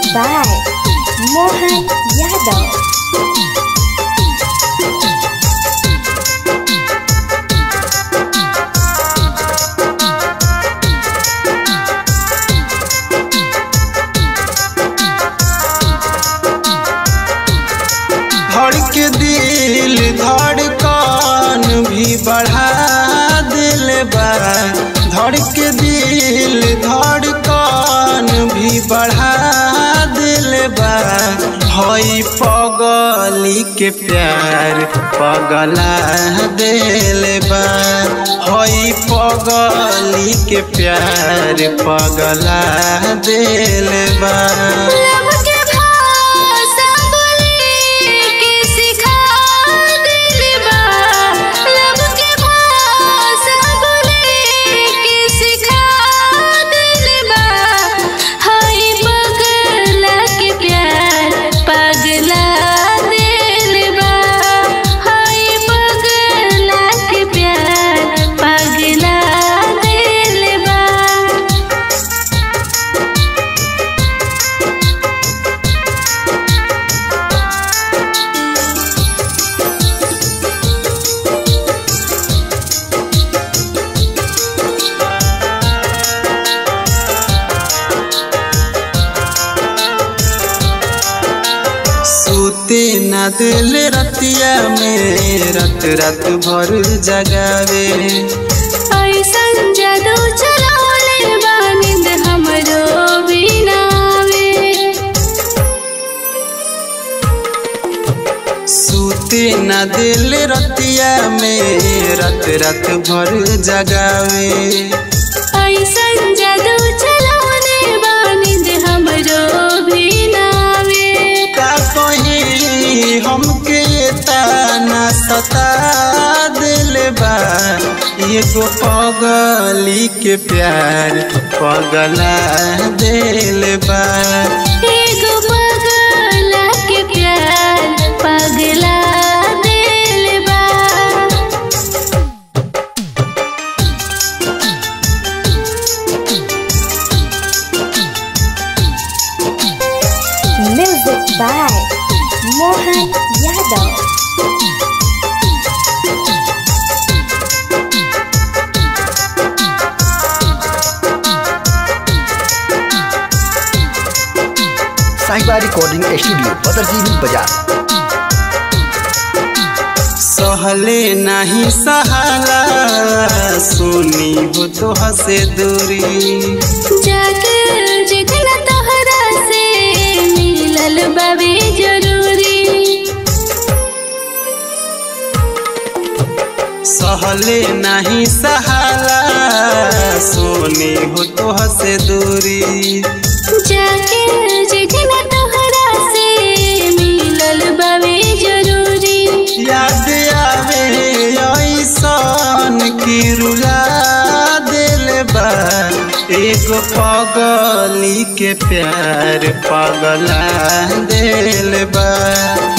by Mohan Yadav. धड़के दिल धड़कन भी बढ़ा दिल बा धड़के दिल धड़कन भी बढ़ा दिल बा हई पगली के प्यार पगला दिल बा हई पगली के प्यार पगला दिल बा लब के भाषा बोले के सिखा दिल बा लब के भाषा बोले के सिखा दिल बा हाय पगला के प्यार पगला दिल बा हाय पगला के प्यार पगला दिल बा सूते न दिल रतिया में रत रत भर जगावे ऐसन जादू चलावले बानिंद हमरो बिनावे सूते न दिल रतिया में रत रत भर जगावे ऐसन जादू चलावले बानिंद हमरो बिनावे का कहीं हमके ताना सता दिल बा एगो पगली के प्यार पगला दिल बा एगो पगला के प्यार पगला दिल बा Music by Mohan Yadav. Sahiba recording studio Badarjivi Bazar सहले नहीं सहाला सुनी हो तो हसे दूरी जाके जितना तोहरा से मिलल बाबे जरूरी सहले नहीं सहाला सुनी हो तो हसे दूरी जाके जितना तोहरा से मिलल बाबे जरूरी याद आवे ऐसन की रुला दिल बा एगो पगली के प्यार पगला दिल बा